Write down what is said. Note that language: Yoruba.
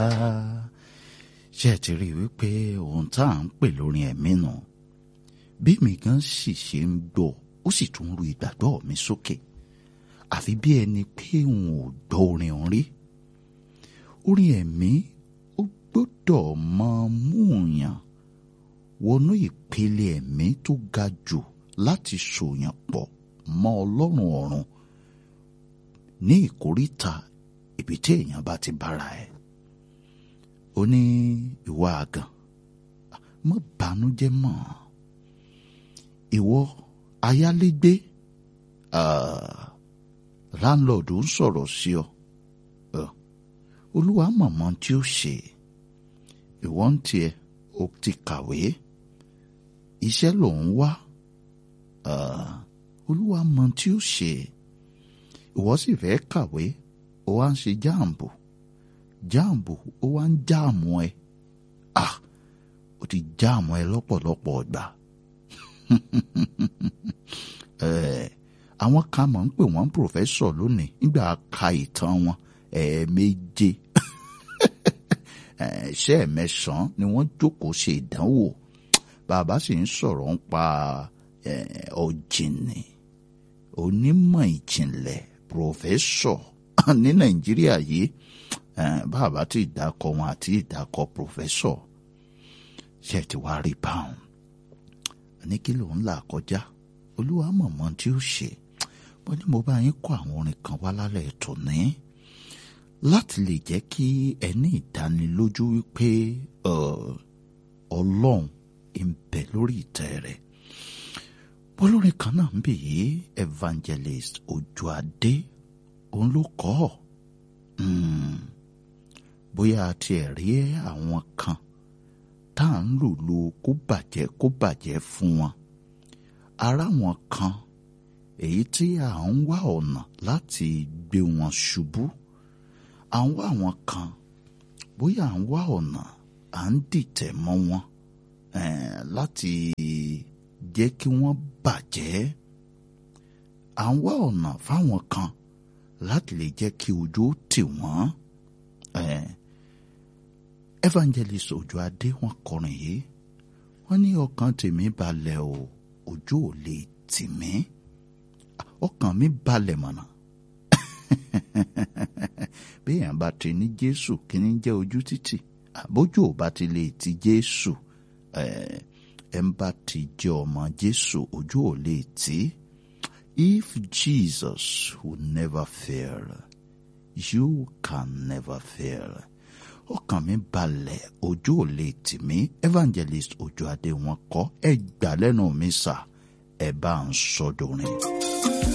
ṣé ẹ ti rí i wípé ohun tá à ń pè lórin ẹ̀mí nù bí mi gan sì ṣe ń gbọ́ ó sì tún ru ìgbàgbọ́ mi sókè àfi bí ẹni pé n ò gbọ́ orin òun rí orin ẹ̀mí ó gbọ́dọ̀ máa mú yàn wọnú ìpele ẹ̀mí tó ga jù láti sòyàn pọ̀ mọ́ ọlọ́run ọ̀run ní ìkóríta ibi tí èèyàn bá ti bára ẹ̀ ó ní ìwọ àgàn má bànújẹ́ mọ́ ìwọ ayálégbé láńlọ́ọ̀dù ń sọ̀rọ̀ sí ọ olúwa mọ̀mọ́ tí ó ṣe ìwọ ń tiẹ̀ ó ti kàwé iṣẹ́ lòun wá olúwa mọ̀ tí ó ṣe ìwọ sì fẹ́ kàwé ó wá ń ṣe jáàmbù jáàmbù ó wá ń jáàmù ẹ ah ó ti jáàmù ẹ lọ́pọ̀lọpọ̀ ọgbà àwọn kan mọ̀ ń pè wọ́n pòfẹ́sọ̀ lónìí nígbà ka ìtàn wọn ẹ̀ẹ̀méje ṣẹ́ mẹ́sàn-án ni wọ́n jókòó ṣe ìdánwò bàbá sì ń sọ̀rọ̀ ń pa ọ̀jìnì onímọ̀ ìjìnlẹ̀ pòfẹ́sọ̀ ní nàìjíríà yìí bàbá tí ìdákọ̀ wọn àti ìdákọ̀ pòfẹ́sọ̀ ṣe ti wá rí báwọn ní kí ló ń là kọjá olúwa mọ̀mọ́ tí ó ṣe wọ́n ní mo bá yín kọ́ àwọn orin kan wá lálẹ́ ètò ní láti lè jẹ́ kí ẹ ní ìdánilójú wípé ọlọ́run ń bẹ lórí ìtẹ́ rẹ̀ olórin kan náà ń bì yí evangelist ojú adé òun ló kọ́ ọ́ bóyá a tiẹ̀ rí àwọn kan tá à ń lùlù kó bàjẹ́ kó bàjẹ́ fún wọn ara wọn kan èyí tí à ń wá ọ̀nà láti gbé wọn ṣubú à ń wá àwọn kan bóyá à ń wá ọ̀nà à ń dìtẹ̀ mọ́ wọn láti jẹ́ kí wọ́n bàjẹ́ à ń wá ọ̀nà fáwọn kan láti lè jẹ́ kí ojú ó tì wọ́n evangelist Òjó Adé wọ́n kọrin yìí wọ́n ní ọkàn tèmi balẹ̀ o ojú ò lè tì mí ọkàn mi balẹ̀ mọ̀nà bí èèyàn bá ti ní Jésù kí ni jẹ́ ojú títì àbójú ò bá ti lè ti Jésù ẹ̀ ń bá ti jẹ́ ọmọ Jésù ojú ò lè tì if Jesus will never fail you can never fail ọkàn mi balẹ̀ ojú ò lè tì mí evangelist Òjó Adé wọn kọ́ ẹ gbà lẹ́nu mi sà ẹ bá ń sọdọ̀rin.